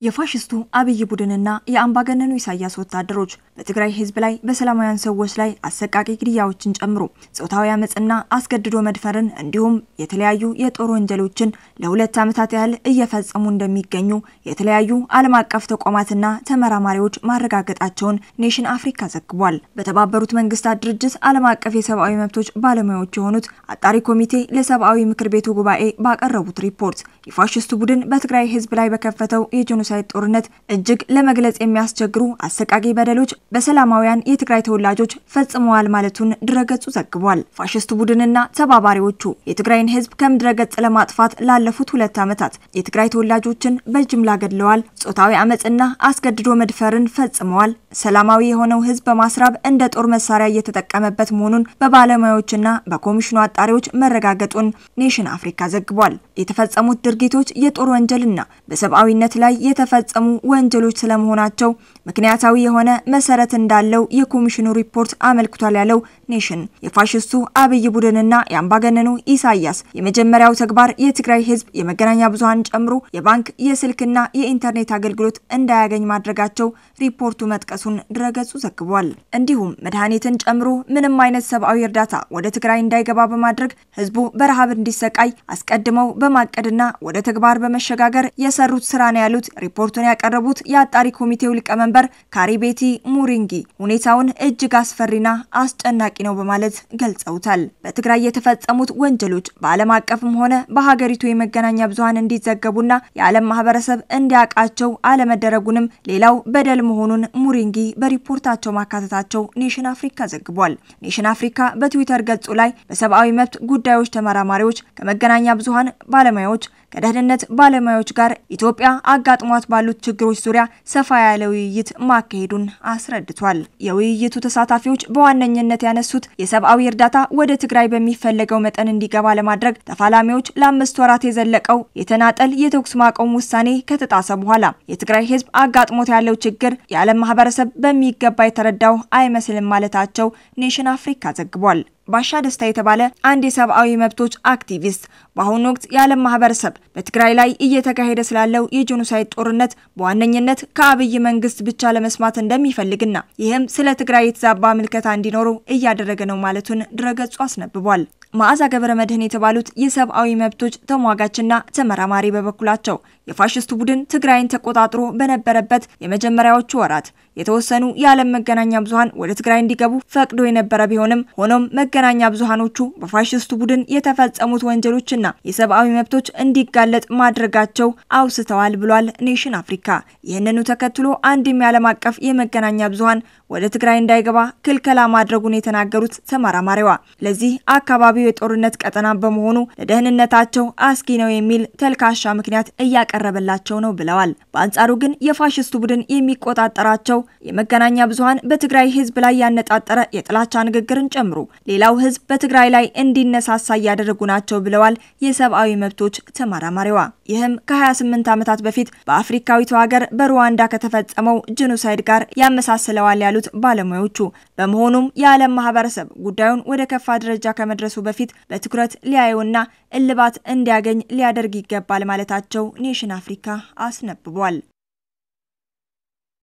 የፋሽስቱ አብይ ቡድንና የአምባገነኑ ኢሳያስ ወታደሮች በትግራይ ሕዝብ ላይ በሰላማውያን ሰዎች ላይ አሰቃቂ ግድያዎችን ጨምሮ ጾታዊ አመፅና አስገድዶ መድፈርን እንዲሁም የተለያዩ የጦር ወንጀሎችን ለሁለት ዓመታት ያህል እየፈጸሙ እንደሚገኙ የተለያዩ ዓለም አቀፍ ተቋማትና ተመራማሪዎች ማረጋገጣቸውን ኔሽን አፍሪካ ዘግቧል። በተባበሩት መንግስታት ድርጅት ዓለም አቀፍ የሰብአዊ መብቶች ባለሙያዎች የሆኑት አጣሪ ኮሚቴ ለሰብአዊ ምክር ቤቱ ጉባኤ ባቀረቡት ሪፖርት የፋሽስቱ ቡድን በትግራይ ሕዝብ ላይ በከፈተው የጄኖሳይድ ጦርነት እጅግ ለመግለጽ የሚያስቸግሩ አሰቃቂ በደሎች በሰላማውያን የትግራይ ተወላጆች ፈጽመዋል ማለቱን ድረገጹ ዘግቧል። ፋሽስቱ ቡድንና ተባባሪዎቹ የትግራይን ህዝብ ከምድረገጽ ለማጥፋት ላለፉት ሁለት ዓመታት የትግራይ ተወላጆችን በጅምላ ገድለዋል፣ ጾታዊ አመፅና አስገድዶ መድፈርን ፈጽመዋል፣ ሰላማዊ የሆነው ህዝብ በማስራብ እንደ ጦር መሳሪያ እየተጠቀመበት መሆኑን በባለሙያዎችና በኮሚሽኑ አጣሪዎች መረጋገጡን ኔሽን አፍሪካ ዘግቧል። የተፈጸሙት ድርጊቶች የጦር ወንጀልና በሰብአዊነት ላይ የተፈጸሙ ወንጀሎች ስለመሆናቸው ምክንያታዊ የሆነ መሰረት እንዳለው የኮሚሽኑ ሪፖርት አመልክቷል ያለው ኔሽን የፋሽስቱ አብይ ቡድንና የአምባገነኑ ኢሳያስ የመጀመሪያው ተግባር የትግራይ ህዝብ የመገናኛ ብዙኃን ጨምሮ የባንክ የስልክና የኢንተርኔት አገልግሎት እንዳያገኝ ማድረጋቸው ሪፖርቱ መጥቀሱን ድረገጹ ዘግቧል። እንዲሁም መድኃኒትን ጨምሮ ምንም አይነት ሰብአዊ እርዳታ ወደ ትግራይ እንዳይገባ በማድረግ ህዝቡ በረሃብ እንዲሰቃይ አስቀድመው በማቀድና ወደ ተግባር በመሸጋገር የሰሩት ስራ ነው ያሉት ሪፖርቱን ያቀረቡት የአጣሪ ኮሚቴው ሊቀመንበር ካሪቤቲ ሙሪንጊ ሁኔታውን እጅግ አስፈሪና አስጨናቂ ነው በማለት ገልጸውታል። በትግራይ የተፈጸሙት ወንጀሎች በዓለም አቀፍም ሆነ በሀገሪቱ የመገናኛ ብዙኃን እንዲዘገቡና የዓለም ማህበረሰብ እንዲያውቃቸው አለመደረጉንም ሌላው በደል መሆኑን ሙሪንጊ በሪፖርታቸው ማካተታቸው ኔሽን አፍሪካ ዘግቧል። ኔሽን አፍሪካ በትዊተር ገጹ ላይ በሰብአዊ መብት ጉዳዮች ተመራማሪዎች፣ ከመገናኛ ብዙኃን ባለሙያዎች ከደህንነት ባለሙያዎች ጋር ኢትዮጵያ አጋጥሟት ባሉት ችግሮች ዙሪያ ሰፋ ያለ ውይይት ማካሄዱን አስረድቷል። የውይይቱ ተሳታፊዎች በዋነኝነት ያነሱት የሰብአዊ እርዳታ ወደ ትግራይ በሚፈለገው መጠን እንዲገባ ለማድረግ ተፋላሚዎች ለአምስት ወራት የዘለቀው የተናጠል የተኩስ ማቆም ውሳኔ ከተጣሰ በኋላ የትግራይ ሕዝብ አጋጥሞት ያለው ችግር የዓለም ማህበረሰብ በሚገባ የተረዳው አይመስልም ማለታቸው ኔሽን አፍሪካ ዘግቧል። ባሻ ደስታ የተባለ አንድ የሰብአዊ መብቶች አክቲቪስት በአሁኑ ወቅት የዓለም ማህበረሰብ በትግራይ ላይ እየተካሄደ ስላለው የጄኖሳይድ ጦርነት በዋነኝነት ከአብይ መንግስት ብቻ ለመስማት እንደሚፈልግና ይህም ስለ ትግራይ የተዛባ ምልከታ እንዲኖረው እያደረገ ነው ማለቱን ድረገጹ አስነብቧል። መዓዛ ገብረ መድህን የተባሉት የሰብአዊ መብቶች ተሟጋችና ተመራማሪ በበኩላቸው የፋሽስቱ ቡድን ትግራይን ተቆጣጥሮ በነበረበት የመጀመሪያዎቹ ወራት የተወሰኑ የዓለም መገናኛ ብዙኃን ወደ ትግራይ እንዲገቡ ፈቅዶ የነበረ ቢሆንም ሆኖም መገናኛ ብዙኃኖቹ በፋሽስቱ ቡድን የተፈጸሙት ወንጀሎችና የሰብአዊ መብቶች እንዲጋለጥ ማድረጋቸው አውስተዋል ብሏል ኔሽን አፍሪካ። ይህንኑ ተከትሎ አንድም የዓለም አቀፍ የመገናኛ ብዙኃን ወደ ትግራይ እንዳይገባ ክልከላ ማድረጉን የተናገሩት ተመራማሪዋ ለዚህ አካባቢው የጦርነት ቀጠና በመሆኑ ለደህንነታቸው አስጊ ነው የሚል ተልካሻ ምክንያት እያቀረበላቸው ነው ብለዋል። በአንጻሩ ግን የፋሽስቱ ቡድን የሚቆጣጠራቸው የመገናኛ ብዙኃን በትግራይ ሕዝብ ላይ ያነጣጠረ የጥላቻ ንግግርን ጨምሮ ሌላው ሕዝብ በትግራይ ላይ እንዲነሳሳ እያደረጉ ናቸው ብለዋል የሰብአዊ መብቶች ተመራማሪዋ። ይህም ከ28 ዓመታት በፊት በአፍሪካዊቱ ሀገር በሩዋንዳ ከተፈጸመው ጄኖሳይድ ጋር ያመሳስለዋል ያሉት ባለሙያዎቹ፣ በመሆኑም የዓለም ማህበረሰብ ጉዳዩን ወደ ከፋ ደረጃ ከመድረሱ በፊት በትኩረት ሊያየውና እልባት እንዲያገኝ ሊያደርግ ይገባል ማለታቸው ኔሽን አፍሪካ አስነብቧል።